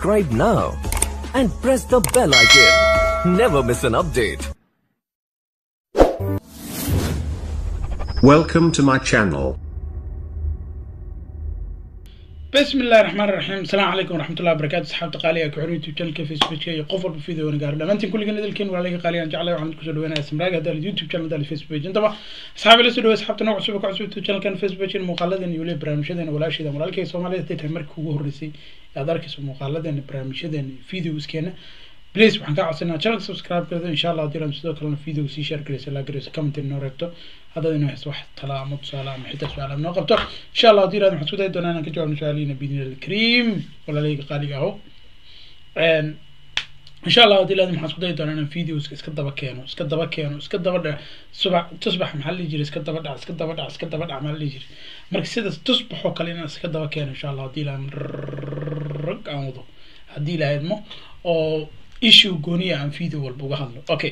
Subscribe now and press the bell icon. Never miss an update. Welcome to my channel. بسم الله الرحمن الرحيم السلام عليكم ورحمة الله وبركاته أصحاب قالية كحرية يوتيوب channel فيسبوك كي قفل بفيديو ونقار لما أنتم كل جنة الكين ولا لقى قالية أنت على وعند كسر وين اسم راجع هذا اليوتيوب channel هذا الفيسبوك أنت بقى أصحاب اللي سدوا أصحاب تنوع سبك عصبة يوتيوب channel كان فيسبوك المقالة يولي برامجنا ولا شيء ده ولا كي سومالي تتمر كوه الرسي يقدر كيس مقالة برامجنا فيديو سكينه بليز waxaan kaa codsanaa channel subscribe karada insha allah haddii aan sidoo kalena video sii share garaysa la garaysa comment inoo reebto haddaad inoo hayso wax tala ama tusaale ama xitaa su-aal ama noo qabto insha allah haddii waxaan isku dayi doonaa inaan ka jawaabno su-aalihiina bidin alkariim walaalayga qaaliga aho insha allah haddii laadin waxaan isku dayi doonaa inaan videos iska daba keeno iska daba keeno iska daba dhac subax tusbax maxaa la dhihi jiray iska daba dhac iska daba dhac iska daba dhac maxaa la dhihi jiray marka sidaas tusbaxoo kale inaan iska daba keeno insha allah haddii laan rag aan wado haddii la idmo oo issue gooniya aan video walba uga hadlo okay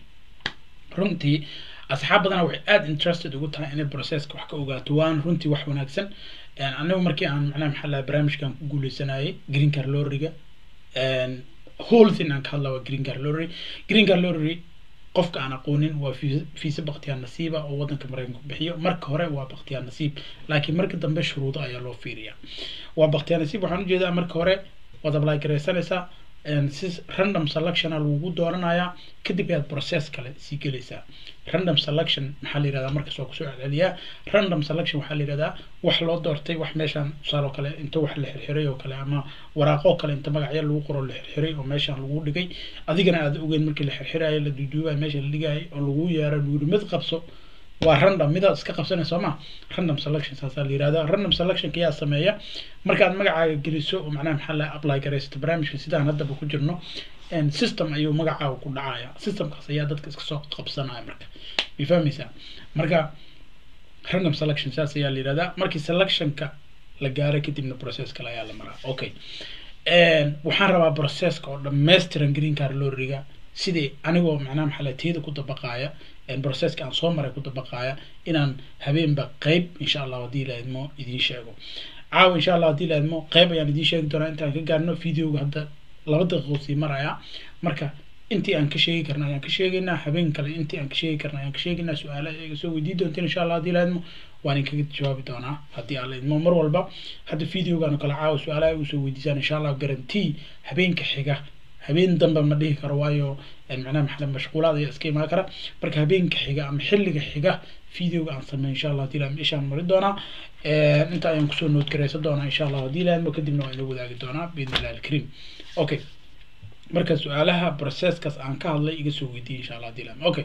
runtii asxaab badana waxay aada interested ugu tahay inay processka wax ka ogaato waan runtii wax wanaagsan anigu markii aan macnaha maxaa lahaa barnaamijkan ku guuleysanayay green car lorryga whole thing aan ka hadla waa green car lorry green car lorry qofka aan aqoonin waa fiisa baktiyaan nasiiba oo wadanka maraykanku bixiyo marka hore waa baktiyaan nasiib laakiin marka dambe shuruudo ayaa loo fiiriyaa waa baktiyaan nasiib waxaan ujeedaa marka hore waad apply garaysanaysaa si random selectiona lagugu dooranayaa kadib ayaad process kale sii gelaysaa random selection maxaa la yihahdaa markaas waa kusoo celceliyaa random selection waxaa la yihahdaa wax loo doortay wax meeshaan tusaale oo kale inta wax la xirxiray oo kale ama waraaqoo kale inta magacyo lagu qoro la xirxiray oo meeshaan lagu dhigay adigana aad ogeyn markii la xirxirayo la duuduubayo meesha la dhigaayo oo lagu yeero lagu yiri mid qabso waa random midaad iska qabsanay soo ma random selection saasaa la yihahdaa random selection kayaa sameeya markaad magacaaga geliso oo macnaha maxaa la apply garaysato barnaamijka sidaan haddaba ku jirno system ayuu magacaaga ku dhacaya systemkaas ayaa dadka iska soo qabsanaya marka way fahmaysaa marka random selection saas ayaa la yihahdaa markii selectionka la gaaro kadibna process kale ayaa la maraa okay waxaan rabaa processka oo dhammaystiran green car lorriga sidii anigoo macnaha maxaa la tiyada ku dabaqaaya processka aan soo maray ku dabaqaaya inaan habeenba qeyb insha allah haddii la idmo idiin sheego caawa insha allah haddii la idmo qeyb ayaan idiin sheegi doonaa intaan ka gaarno videoga hadda laba daqiiqo sii maraya marka intii aan ka sheegi karna ayaan ka sheegaynaa habeen kale intii aan ka sheegi karna ayaan ka sheegaynaa su-aala iga soo weydii doonteen insha allah haddii la idmo waan inkaga jawaabi doonaa haddii aan la idmo mar walba hadda videogan oo kale caawa su-aalaha igu soo weydiisaan insha allah guarantee habeenka xiga habeen dambe ma dhihi karo waayo macnaha maxaa mashquulaad ayaa iska imaan kara marka habeenka xiga ama xilliga xiga videoga aan sameey insha allah hadii laadmo ishaan mari doonaa inta ayaan kusoo nood garaysan doonaa insha allah hadii laadmo kadibna waan ila wadaagi doonaa biidn illahi alkariim okay marka su-aalaha processkaas aan ka hadlay iga soo weydiiyey insha allah hadii laadmo okay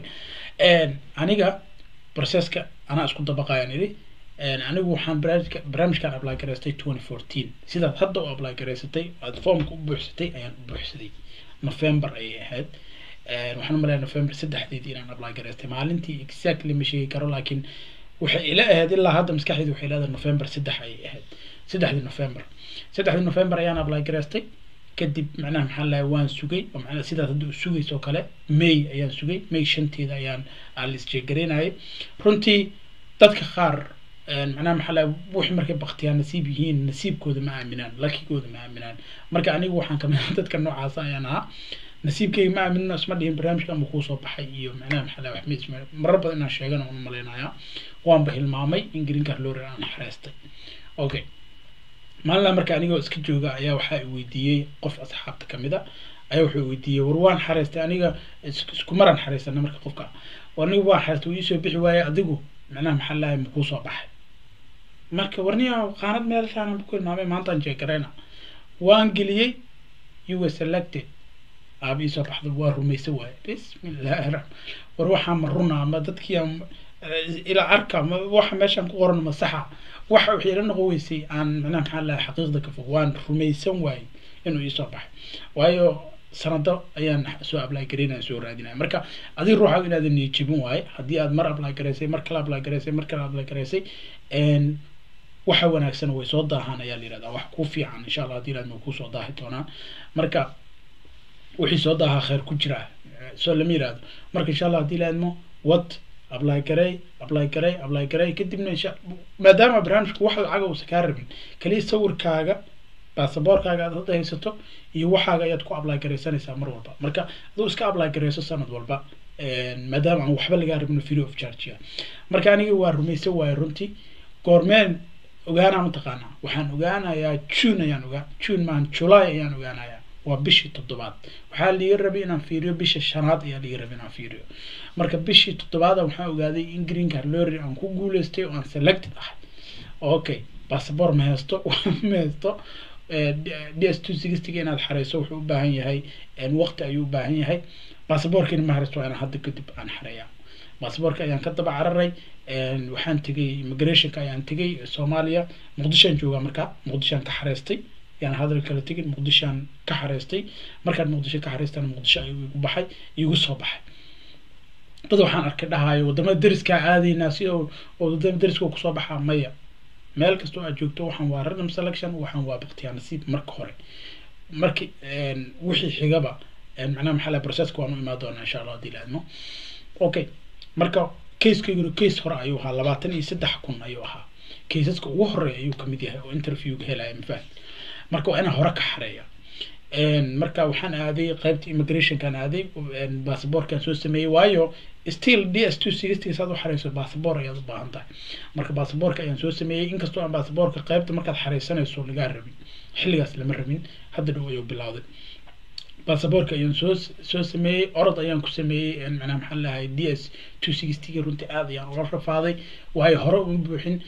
aniga processka anaa isku dabaqayaan idhi anigu waxaan barnaamijka barnaamijkan apply garaystay twenty fourteen sidaad hadda u apply garaysatay aad formka u buuxsatay ayaan u buuxsaday november ayay ahayd waxaan umaleeya november saddexdeedii inaan apply garaystay maalintii exactly ma sheegi karo laakiin waxay ila ahayd ilaa hadda maskaxdeedu waxay leedahay november saddex ayay ahayd saddexdii november saddexdii november ayaan apply garaystay kadib macnaha maxaa lahay waan sugay oo macnaha sidaas hadda u sugaysoo kale may ayaan sugay may shanteeda ayaan aan la isjeegaraynayay runtii dadka qaar macnaha maxaa lahay wixii markay baktiyaa nasiib yihiin nasiibkooda ma aaminaan lakigooda ma aaminaan marka anigu waxaan kamid dadka noocaasa ayaan ahaa nasiibkayga ma aaminino isma dhihin barnaamijka ama kuusoo baxay iyo macnaha maxaa lahay wax ma marar badan inaan sheegana un malaynayaa waanba hilmaamay in green car lorry aan xareystay okay maalinla marka anigoo iska jooga ayaa waxaa i weydiiyey qof asxaabta kamid a ayaa wuxuu weydiiyey war waan xareystay aniga isku maraan xareysana marka qofka anigu waan xareystay wuu iisoo bixi waaye adigu macnaha maxaa lahay makuu soo baxay marka warniya qaanad meelshaan ku hilmaamay maantaan jeegarayna waan geliyey you were selected aaba iisoo baxda waa rumaysa waaye bismillahi raxmaan war waxaa ma runa ama dadkii ila arka ma waxa meeshaan ku qoran ma saxa waxa waxay ila noqon weysay aan macnaha maxaa lahay xaqiiqda ka fog waan rumaysan waaye inuu iisoo baxay waayo sanado ayaan soo apply garaynaya soo raadinaya marka adiga ruuxa inaadan niyajibin waaye haddii aad mar apply garaysay mar kale apply garaysay mar kale apply garaysay waxa wanaagsan way soo daahaan ayaa la yihahdaa wax ku fiican insha allah hadii laadma kusoo daahi doonaa marka wixii soo daahaa khayr ku jira soo lama yihahdo marka insha allah hadii laadmo wad apply garay apply garay apply garay kadibna insha maadaama barnaamijku wax lacaga uusan kaa rabin kaliya sawirkaaga baasaboorkaaga aad hadda haysato iyo waxaaga ayaad ku apply garaysanaysaa mar walba marka aduu iska apply garayso sanad walba maadaama aan waxba lagaa rabin free of charge marka aniga waa rumaysan waaye runtii goormeen ogaanaa mataqaanaa waxaan ogaanayaa june ayaan ogaa june maan july ayaan ogaanayaa waa bishii toddobaad waxaa liiga rabay inaan fiiriyo bisha shanaad ayaa liiga rabay inaan fiiriyo marka bishii toddobaada waxaan ogaaday in green card lorry aan ku guuleystay oo aan selected ahay okay bassabor ma haysto ma haysto d s two sixtyga inaad xareyso wuxuu u baahan yahay waqti ayuu u baahan yahay basaboorkiina ma hareysto waa inaan hadda kadib aan xareeyaa basaboorka ayaan ka daba cararay waxaan tegay immigrationka ayaan tegay soomaaliya muqdishoan joogaa markaa muqdishoan ka xareystay yaan hadal kala tegin muqdishoan ka xareystay markaan muqdisho ka xareystana muqdisho ayuu igu baxay igu soo baxay dad waxaan arkay dhahayo wadamada deriskaa aadaynaa si oo wadamada deriska kusoo baxaa maya meel kastoo aad joogto waxaan waa random selection waxaan waa baktiyaa nasiib marka hore marki wixii xigaba macnaha maxaa lahay processka waan u imaan doonaa insha allah haddii la idmo okay marka casekayguna case hore ayuu ahaa labaatan iyo saddex kun ayuu ahaa caseska ugu horeeya ayuu kamid yahay oo interviewga helaya mafahad marka waa inaan hore ka xareeya marka waxaan aaday qaybta immigrationkaan aaday basaboorkaan soo sameeyey waayo still d s two sixty saad u xareyso basaboor ayaad u baahan tahay marka basaboorka ayaan soo sameeyey inkastoo aan basaboorka qaybta markaad xareysanayso lagaa rabin xilligaas lama rabin hadda dhow ayuu bilowday basaboorka ayaan soo soo sameeyey orod ayaan ku sameeyey macnaha maxaa lahay d s two sixtyga runtii aad ayaan ula rafaaday waayo hore uma buuxin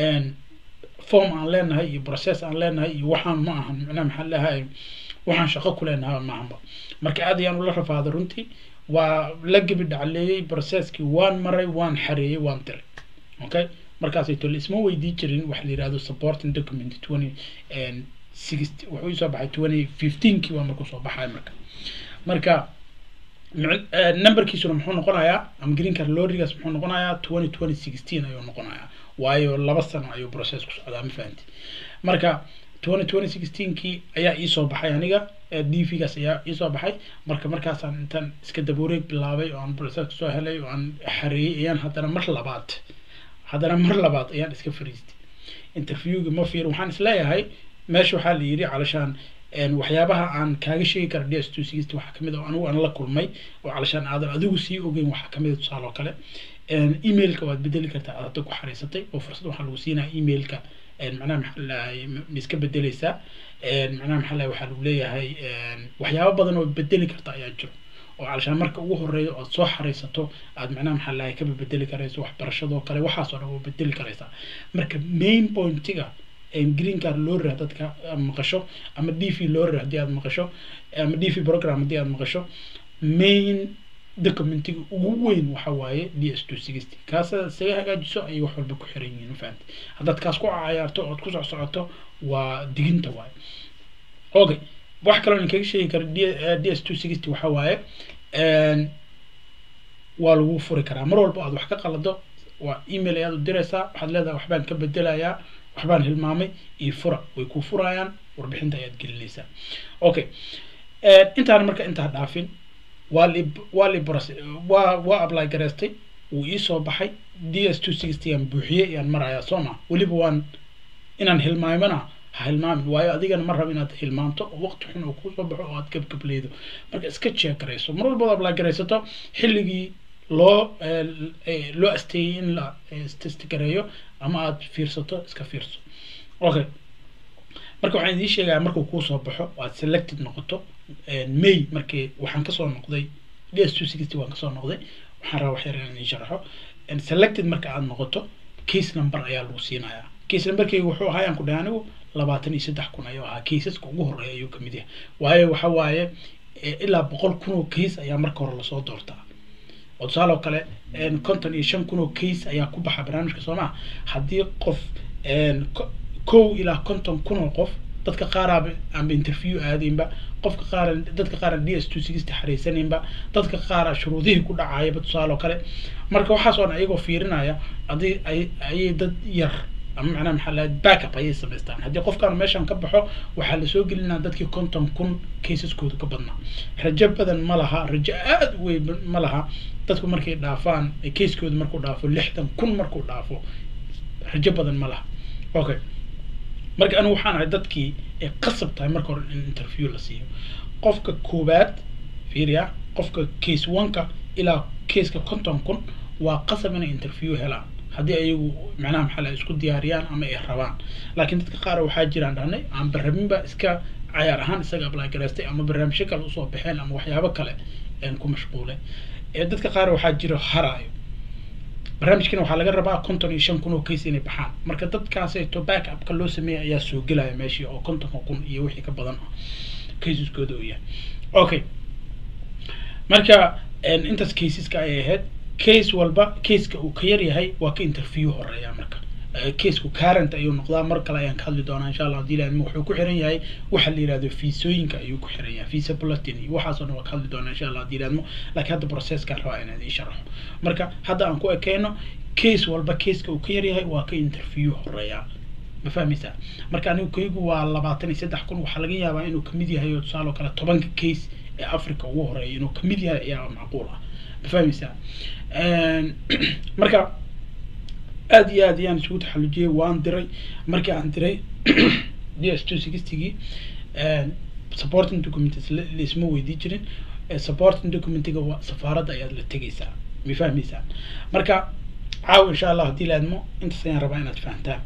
form aan leenahay iyo process aan leenahay iyo waxaan ma ahan macnaha maxaa lahay waxaan shaqo ku leenahay maahanba marka aad ayaan ula rafaaday runtii waa la gebi dhacleeyey processkii waan maray waan xareeyey waan diray okay markaasay tole isma weydii jirin waxa la yihahdo supporting document twenty sixty wuxuu isoo baxay twenty fifteenkii waa markuu soo baxay marka marka numberkiisuna muxuu noqonayaa ama green card lorrigaas muxuu noqonayaa twenty twenty sixteen ayuu noqonayaa waayo laba sano ayuu process ku socdaa ma fahanti marka twenty twenty sixteenkii ayaa iisoo baxay aniga d v gaas ayaa iisoo baxay marka markaasaan intaan iska dabuureeg bilaabay oo aan process kusoo helay oo aan xareeyey ayaan haddana mar labaad haddana mar labaad ayaan iska fariistay interviewga ma fiir waxaan isleeyahay meesha waxaa la yidhi calashaan waxyaabaha aan kaaga sheegi kara d s two sixty waxaa kamid oo anigu aan la kulmay oo calashaan aadan adigu sii ogeyn waxaa kamid tusaale oo kale emailka waad bedeli kartaa aad hadda ku xariisatay oo fursad waxaa lagu siinaya emailka macnaha maxaa lahay ma iska bedeleysaa macnaha maxaa lahay waxaa lagu leeyahay waxyaabo badan oo bedeli karta ayaa jiro oo calashaan marka ugu horeeyo ood soo xareysato aad macnaha maxaa lahay kaba bedeli karayso waxbarashadoo kale waxaasoo dhan waa bedeli karaysaa marka main pointiga green card lorry haddaad ka maqasho ama d v lorry haddii aad maqasho ama d v program haddii aad maqasho main documentiga ugu weyn waxa waaye d s two sixty kaasa isaga hagaajiso ayay wax walba ku xiran yihiin mafahamti haddaad kaas ku cayaarto ood ku soc socoto waa diginta waaye okay wax kaloo in kaga sheegi karo d s two sixty waxa waaye waa lagu furi karaa mar walba aad wax ka qalado waa email ayaad u diraysaa waxaad leedahay waxbaan ka bedelayaa waxbaan hilmaamay iyo fura way ku furayaan warbixinta ayaad gelinaysaa okay intaan marka intaa dhaafin waa li waa li waa waa apply gareystay wuu iisoo baxay d s two sixty aan buuxiyey ayaan marayaa soo ma weliba waan inaan hilmaamana ha hilmaamin waayo adigana ma rabo inaad hilmaamto oo waqti xun oo kusoo baxo oo aad gabgableydo marka iska jeeg garayso mar walba apply garaysato xilligii loo loo asteeyey in la testgareeyo ama aad fiirsato iska fiirso okay marka waxaan idiin sheegaya markuu kuusoo baxo aad selected noqoto may markii waxaan kasoo noqday d s two sixty waan kasoo noqday waxaan rabaa wax yar inaan idiin sharaxo selected marka aad noqoto case number ayaa lagu siinayaa case numberkayga wuxuu ahaa aan ku dhahay anigu labaatan iyo saddex kun ayuu ahaa caseska ugu horeeya ayuu kamid yahay waayo waxa waaye ilaa boqol kun oo case ayaa marka hore lasoo doortaa oo tusaale oo kale konton iyo shan kun oo case ayaa ku baxa barnaamijka soomaa haddii qof kow ilaa konton kun oo qof dadka qaaraaba aanba interview aadaynba qofka qaar dadka qaar d s two sixty xariisanaynba dadka qaara shuruudihii ku dhacayaba tusaale oo kale marka waxaas oo dhan iyagoo fiirinaya haddii ay ayay dad yar ama macnaha maxaa lahay backup ayay samaystaan haddii qofkaan meeshan ka baxo waxaa lasoo gelinaa dadkii konton kun caseskooda ka badnaa rajo badan ma laha rajo aada u weyn ma laha dadku markay dhaafaan casekooda markuu dhaafo lixdan kun markuu dhaafo rajo badan ma laha okay marka anigu waxaan ahay dadkii ay qasab tahay marka hore in interview la siiyo qofka koowaad fiiriya qofka case one-ka ilaa caseka konton kun waa qasab inay interview helaan haddii ayagu macnaha maxaa la isku diyaariyaan ama ay rabaan laakiin dadka qaar waxaa jiraan dhahnay aan barabinba iska cayaar ahaan isaga apply garaystay ama barnaamijyo kale usoo baxeen ama waxyaabo kale een ku mashquulay ee dadka qaar waxaa jiro haraayo barnaamijkana waxaa laga rabaa konton iyo shan kun oo case inay baxaan marka dadkaasayto back upka loo sameeya ayaa soo gelaya meeshii oo kontonka kun iyo wixii ka badan ah caseskooda uu yahay okay marka een, intaas caseska ayay ahayd case walba caseka uu ka yar yahay waa ka interview horeeya marka Eh, caseku current ayuu noqdaa mar kale ayaan ka hadli doonaa insha allah hadii ilaahimo wuxuu ku xiran yahay waxa la yihahdo fiisooyinka ayuu ku xiran yahay visa bulletin iyo waxaasoo dhan waa ka hadli doonaa insha allah hadii ilaahimo laakiin hadda processkaan rabaa inaan idiin sharaxo marka hadda aan ku ekeyno case walba caseka uu ka yar yahay waa ka interview horeeya ma fahmaysaa marka anigu kaygu waa labaatan iyo saddex kun waxaa laga yaabaa inuu kamid yahay oo tusaale oo kale tobanka case ee africa ugu horeeya inuu kamid yahay ayaa macquul ah ma fahmaysaa Een, marka aad iyo aad ayaan isugu taxallujiyey waan diray markii aan diray d s two sixtygii supporting documents la- laisma weydii jirin Eh, supporting documentiga waa safaaradda ayaad la tegeysaa ma fahmaysaa marka caawa insha allah haddii la admo intaas ayaan rabaa inaad fahantaan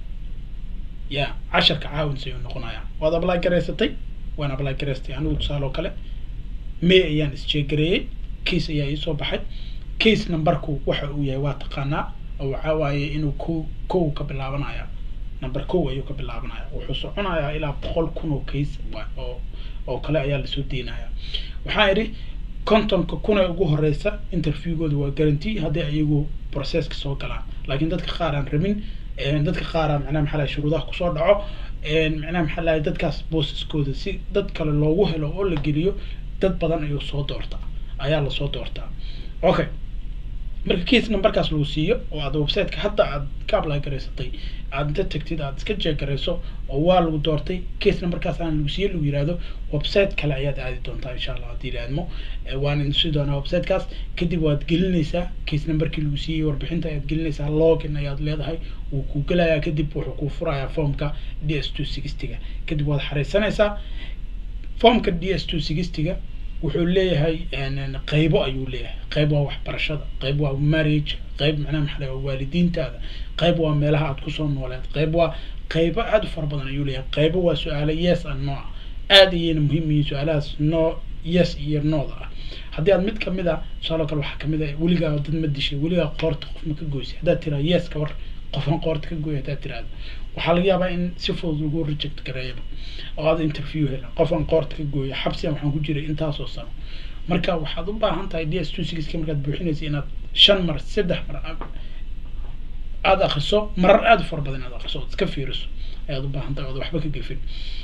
ya casharka caawins ayuu noqonayaa waad apply garaysatay waan apply garaystay anigu tusaale oo kale may ayaan isjeegareeyey case ayaa iisoo baxay case numberku waxa uu yahay waa taqaanaa oo waxaa waaye inuu ko kow ka bilaabanaya number kow ayuu ka bilaabanaya wuxuu soconayaa ilaa boqol kun oo case wa- oo oo kale ayaa lasoo deynaya waxaa idhi kontonka kun ee ugu horeysa interviewgooda waa guarantee haddii ayagu processka soo galaan laakiin dadka qaar aan rabin een, dadka qaar aan macnaha maxaa lahay shuruudaha kusoo dhaco een, macnaha maxaa lahay dadkaas boosaskooda si dad kale loogu helo oo la geliyo dad badan ayuu soo doortaa ayaa lasoo doortaa okay marka case numberkaas lagu siiyo oo aad websiteka hadda aad ka apply garaysatay aad inta tagtid aad iska jeeg garayso oo waa lagu doortay case numberkaas aan lagu siiyo lagu yihahdo website kale ayaad aadi doontaa insha allah haddii ilaadmo waan insi doonaa websitekaas kadib waad gelinaysaa case numberkii lagu siiyey warbixinta ayaad gelinaysaa login ayaad leedahay wuu kuu gelayaa kadib wuxuu kuu furayaa formka d s two sixtyga kadib waad xareysanaysaa formka d s two sixtyga wuxuu leeyahay een, qeybo ayuu leeyahay qeyb waa waxbarashada qeyb waa marriage qeyb macnaha maxaa laga waalidiintaada qeyb waa meelaha aad kusoo nooleed qeyb waa qeybo aad u fara badan ayuu leeyahay qeybo waa su-aalo yes and no ah aad ayayna muhiim yihiin su-aalahaas no yes iyo nooda ah haddii aad mid kamid a tusaale kale waxaa kamid ah weligaa dad ma dishay weligaa qoorta qof ma ka goysay haddaad tiraa yes ka war qofan qoorta ka gooy haddaad tiraahdo waxaa laga yaabaa in si fudud lagu reject gareeyaba oo aad interview helan qofan qoorta ka gooya xabsigan waxaan ku jiray intaasoo sano marka waxaad u baahan tahay d s two sixka markaad buuxinaysa inaad shan mar saddex mar aad- aada akriso marar aada u fara badan inaad akriso ood iska fiiriso ayaad u baahan tahay ood waxba ka gefin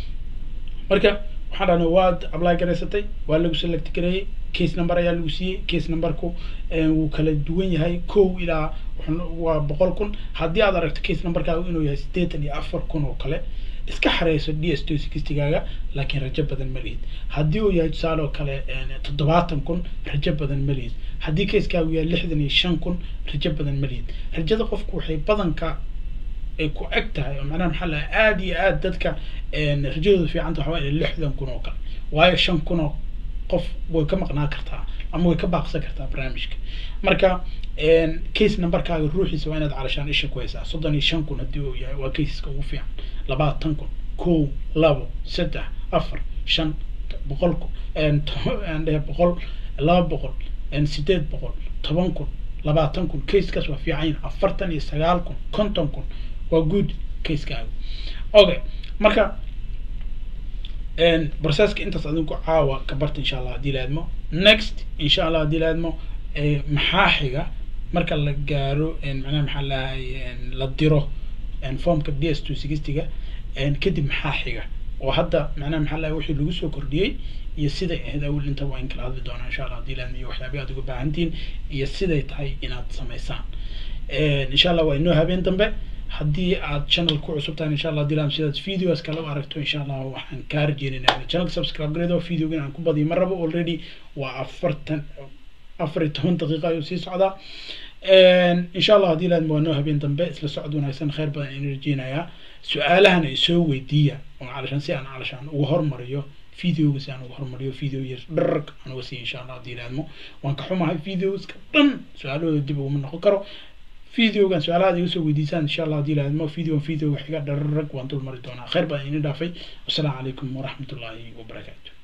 marka waxaan dhahnay waad apply garaysatay waa lagu select gareeyey case number ayaa lagu siiyey case numberku eh, wuu kala duwan yahay kow ilaa wuxuu- waa boqol kun haddii aad aragto case numberkaagu inuu yahay siddeetan iyo afar kun oo kale iska xareyso d s two sixtygaaga laakiin rajo badan ma lihid haddii uu yahay tusaale oo kale eh, toddobaatan kun rajo badan ma lihid haddii casekaagu yahay lixdan iyo shan kun rajo badan ma lihid rajada qofku waxay badanka ay ku eg tahay oo macnaha maxaa laha aada iyo aada dadka een, rajadooda fiicanta waxaa waaye lixdan kun oo kale waayo shan kun oo qof way ka maqnaan kartaa ama way ka baaqsan kartaa barnaamijka marka een, case numberkaaga ruuxiisa waa inaad calashaan isha ku haysaa soddon iyo shan kun haddii uu yahay waa caseska ugu fiican labaatan kun kow labo saddex afar shan boqol kun een, to- aan dhahe boqol laba boqol een, sideed boqol toban kun labaatan kun casekaas waa fiican yihin afartan iyo sagaal kun konton kun waa good casekaaga okay marka een, processka intaas adinku caawa ka barta insha allah haddii laadmo next insha allah haddii laadmo eh, maxaa xiga marka la gaaro een, macnaha maxaa lahay la diro een, formka d s two sixtyga kadib maxaa xiga oo hadda macnaha maxaa lahay wixii lagu soo kordhiyey iyo siday ahayd awel inta waa in kala hadli doonaa insha allah haddii laadmo iyo waxyaabii aad uga baahantihiin iyo siday tahay inaad samaysaan Een, insha allah waa inoo habeen dambe haddii aad channel ku cusub tahay insha allah dilam sidaad videos kale u aragto insha allah waxaan kaa rajeynayna inaad channelka subscribe gareedo videogan aan ku badiyo ma rabo already waa afartan afar iyo toban daqiiqa ayuu sii socdaa insha allah haddii laadma waa noo habeen dambe isla socod wanaagsan khayr badan ayaan rajeynayaa su-aalahan ay soo weydiiya oo calashaan si aan calashaan uga hormariyo videoga si aan uga hormariyo video yar dharg aan uga siiya insha allah haddii laadmo waan ka xumahay videoska dhan su-aalahooda dib uguma noqon karo videogan su-aalahaad iga soo weydiisaan insha allah haddii laadmo videogan videoga xiga dharag waan dul mari doonaa khayr badan idin dhaafay wasalaamu calaykum waraxmatullaahi wabarakaatu